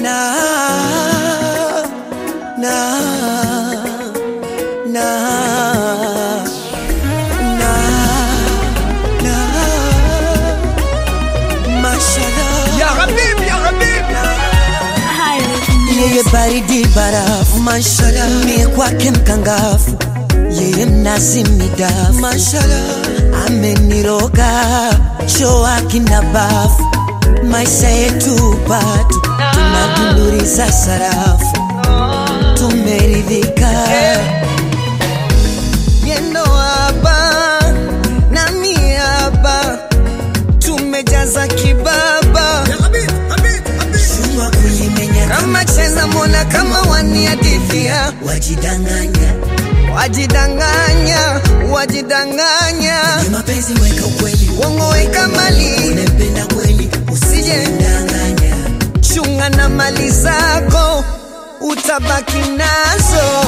na na na na na mashallah Ya Habib, ya Habib. yeye baridi barafu mashallah mie kwake mkangafu yeye mnazi midafu mashallah ameniroga choa kina bafu maisha yetu bado tunadunduriza sarafu tumeridhika yendo hapa nami hapa tumejaza kibaba Ya Habib, Habib, Habib. Shua kulimenya kama cheza mona kama waniadithia wajidanganya wajidanganya wajidanganya Ni mapenzi weka ukweli wongo weka mali unempenda kweli usije danganya chunga na mali zako utabaki nazo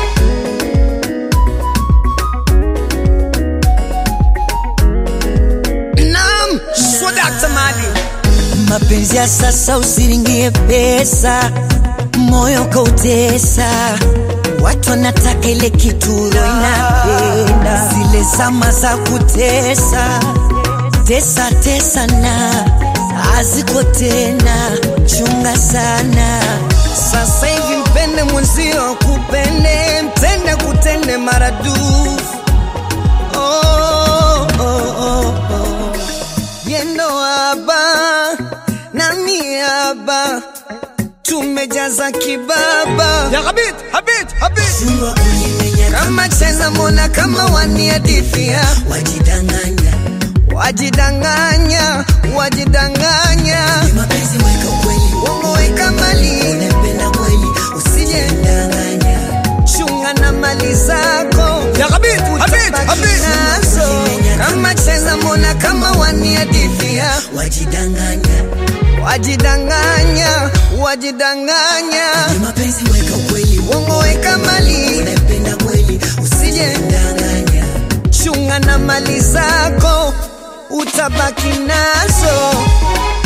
Naam, Swadakta Mali. mapenzi ya sasa usiringie pesa, moyo kautesa. Watu wanataka ile kituro inapenda, zile zama za kutesa tesa tesa na haziko tena, chunga sana. Sasa hivi mpende mwenzio, kupende mtende, kutende maradufu. Oh, oh, oh, oh. Yendo haba nami haba tumejaza kibaba Ya Habib, Habib, Habib. Shua kulimenya kama cheza mona kama waniadithia wajidanganya wajidanganya wajidanganya Ni mapenzi weka ukweli wongo weka mali unempenda kweli usije danganya chunga na mali zako Ya Habib, Habib, utabaki Habib. nazo kama cheza mona kama waniadithia wajidanganya wajidanganya wajidanganya Ni mapenzi weka ukweli wongo weka mali unempenda kweli usije danganya chunga na mali zako utabaki nazo